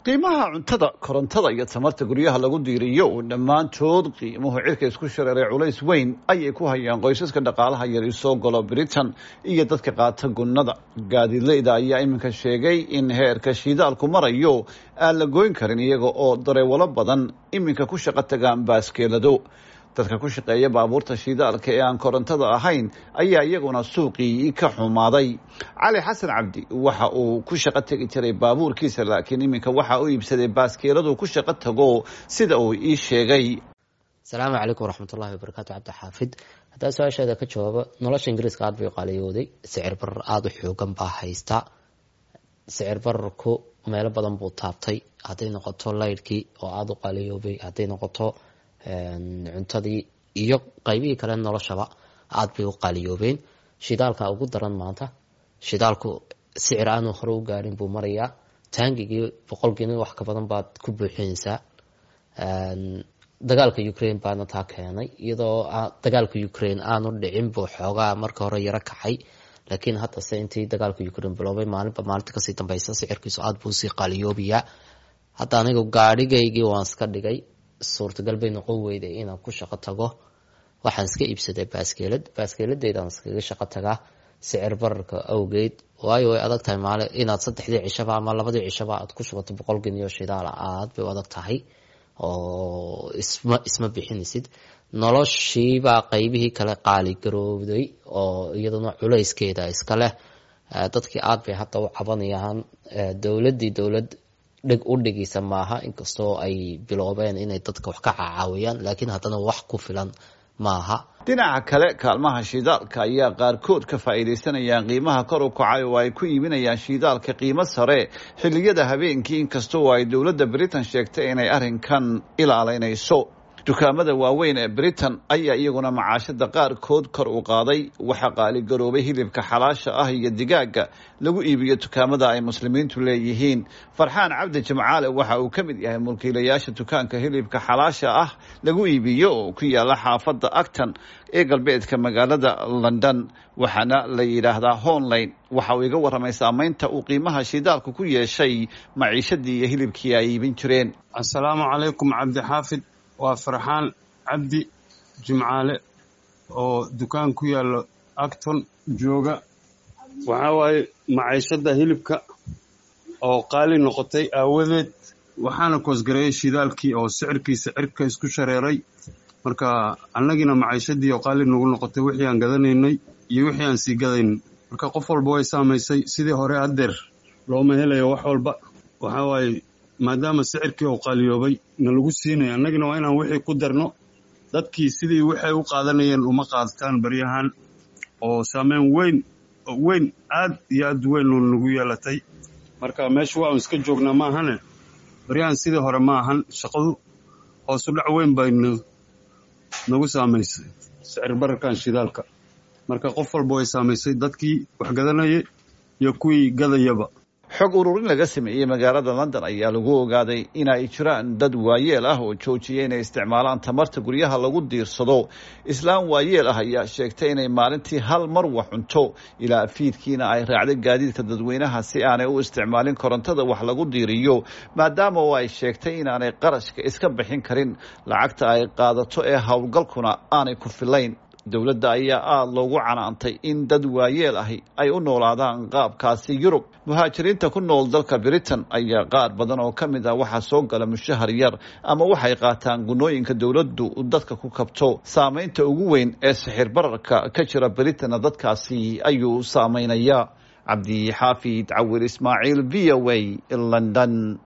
qiimaha cuntada korontada iyo tamarta guryaha lagu diiriyo dhammaantood qiimuhu cirka isku shareeray culays weyn ayay ku hayaan qoysaska dhaqaalaha yari soo galo britain iyo dadka qaata gunnada gaadiidleyda ayaa iminka sheegay in heerka shiidaalku marayo aan la goyn karin iyaga oo dareewalo badan iminka ku shaqo tagaan baaskeelado dadka ku shaqeeya baabuurta shiidaalka ee aan korontada ahayn ayaa iyaguna suuqii ka xumaaday cali xasan cabdi waxa uu ku shaqo tegi jiray baabuurkiisa laakiin iminka waxa u iibsaday baaskeeladu ku shaqo tago sida uu ii sheegay asalaamu calaykum waraxmatullahi wabarakaatu cabdi xaafid haddaa su-aasheeda ka jawaabo nolosha ingiriiska aada bay qaliyooday sicir barar aada u xoogan baa haysta sicir bararku meelo badan buu taabtay hadday noqoto laydhkii oo aada u qaliyoobay hadday noqoto cuntadii iyo qaybihii kale noloshaba aada bay u qaaliyoobeen shidaalka ugu daran maanta shidaalku sicir aanu hore u gaarin buu marayaa taangigii boqolkiina wax ka badan baad ku buuxinaysaa dagaalka ukraine baana taa keenay iyadoo dagaalka ukraine aanu dhicin buu xoogaa marka hore yaro kacay laakiin haddase intii dagaalka ukraine biloobay maalinba maalinta kasii dambeysa sicirkiisu aada buu usii qaaliyoobayaa hadda anigu gaadhigaygii waan iska dhigay suurtagal bay noqon weyday inaan ku shaqo tago waxaan iska iibsaday baaskeelad baaskeeladeydaan iskaga shaqo tagaa sicir bararka awgeed waayo way adag tahay maali inaad saddexdii cishaba ama labadii cishaba aad ku shubato boqol geniyo shidaala aad bay u adag tahay oo isma isma bixinaysid noloshiibaa qeybihii kale qaali garoobday oo iyaduna culayskeeda iska leh dadkii aad bay hadda u cabanayaan dowladii dowlad dhig u dhigaysa maaha inkastoo ay biloobeen inay dadka wax ka cacaawiyaan laakiin haddana wax ku filan maaha dhinaca kale kaalmaha shiidaalka ayaa qaarkood ka faa'iidaysanayaan qiimaha kor u kacay oo ay ku iibinayaan shiidaalka qiimo sare xilliyada habeenkii inkastoo ay dowladda britain sheegtay inay arrinkan ilaalaynayso dukaamada waaweyn ee britain ayaa iyaguna macaashada qaarkood kor u qaaday waxaa qaaligaroobay hilibka xalaasha ah iyo digaaga lagu iibiyo dukaamada ay muslimiintu leeyihiin farxaan cabdi jimcaale waxa uu ka mid yahay mulkiilayaasha dukaanka hilibka xalaasha ah lagu iibiyo oo ku yaala xaafadda acton ee galbeedka magaalada london waxaana la yidhaahdaa honline waxa uu iga warramay saameynta uu qiimaha shidaalku ku yeeshay maciishadii iyo hilibkii ay iibin jireen asalaamu calaykum cabdixaafid waa farxaan cabdi jimcaale oo dukaan ku yaalla acton jooga waxaa waaye maciishadda hilibka oo qaali noqotay aawadeed waxaana koosgareeyay shidaalkii oo sicirkiisa cirka isku shareeray marka annagiina maciishadii oo qaali nagu noqotay wixii aan gadanaynay iyo wixii aan sii gadaynay marka qof walba way saamaysay sidii hore haddeer looma helayo wax walba waxaa waaye maadaama sicirkii uu qaaliyoobay na lagu siinaya annagina waa inaan wixii ku darno dadkii sidii waxay u qaadanayeen uma qaadataan baryahan oo saameyn weyn weyn aad iyo aad weyn oo nagu yeelatay marka meesha waa un iska joognaa maahane baryahan sidii hore ma ahan shaqadu hoosu dhac weyn bay nagu saamaysay sicir bararkan shidaalka marka qof walba way saamaysay dadkii wax gadanayay iyo kuwii gadayaba xog ururin laga sameeyey magaalada london ayaa lagu ogaaday in ay jiraan dad waayeel ah oo joojiyay inay isticmaalaan tamarta guryaha lagu diirsado islaam waayeel ah ayaa sheegtay inay maalintii hal mar wax cunto ilaa fiidkiina ay raacday gaadiidka dadweynaha si aanay u isticmaalin korontada wax lagu diiriyo maadaama oo ay sheegtay inaanay qarashka iska bixin karin lacagta ay qaadato ee howlgalkuna aanay ku filayn dowladda ayaa aada loogu canaantay in dad waayeel ahi ay u noolaadaan qaabkaasi yurub muhaajiriinta ku nool dalka britain ayaa qaar badan oo ka mid ah waxaa soo gala mushahar yar ama waxay qaataan gunooyinka dowladdu dadka ku kabto saameynta ugu weyn ee sixir bararka ka jira britain dadkaasi ayuu saameynaya cabdi xaafid cawir ismaaciil v o a london